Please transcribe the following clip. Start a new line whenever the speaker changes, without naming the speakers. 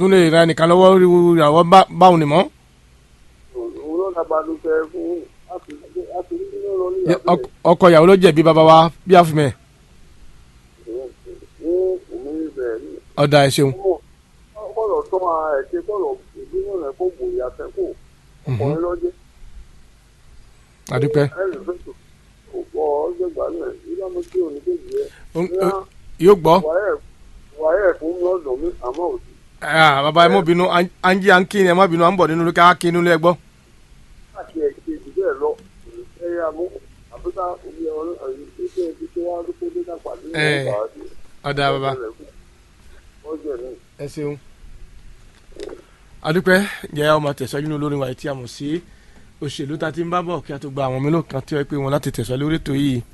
tún lè ra ẹnìkan lọ́wọ́ rí ìràwọ̀ bá- báwọn ni mọ́.
òun ló dàgbà ló fẹ́ fún àti àti nínú lọ ní
Yẹ,
ìyàgbẹ́
ọk- ọkọ ìyàwó ló jẹ̀bi bàbá wa bí àfimẹ̀
ní òun ibẹ̀ ní.
ọ̀dà ẹ̀ ṣeun.
kọ́lọ̀ tó máa ẹ̀ ṣe kọ́lọ̀ ìdíwọ̀n rẹ̀ kó bòyá fẹ́ kó ọkùnrin lọ́jẹ́
àdúpẹ́.
ẹ̀rì fẹ́tò ọ̀pọ̀ ọ̀gbẹ̀gbà náà nígbà mo tí òní kéjì yẹ
Ó- ó- yóò gbọ́.
wàyẹ̀ fún lọ́dọ̀ mi àmọ́ òsì
Ah, bàbá ẹ mọ̀ bínú anjí à ń kí ni ẹ má bínú à ń bọ̀ nínú lókè á kí inú ilé ẹ gbọ́.
láti ẹ̀ ṣe jù bẹ́ẹ̀ lọ ẹ̀yà mú àbúkà omi ọ̀rọ̀ ẹ̀yìn tó ṣe ibi tó wá lóko dé ká pàdé ní
Eh.
ọ̀gá àti
ọ̀dà bàbá
ọjọ́ náà.
ẹ ṣeun. àdúpẹ́ jẹ́ ọmọ tẹ̀síwájú ní olórin wa tí a mọ̀ sí òṣèlú tá a ti ń bá bọ̀ kí a tó gba àwọn mélòó kan tí wọ́n pè wọ́n láti tẹ̀síwájú lórí ètò yìí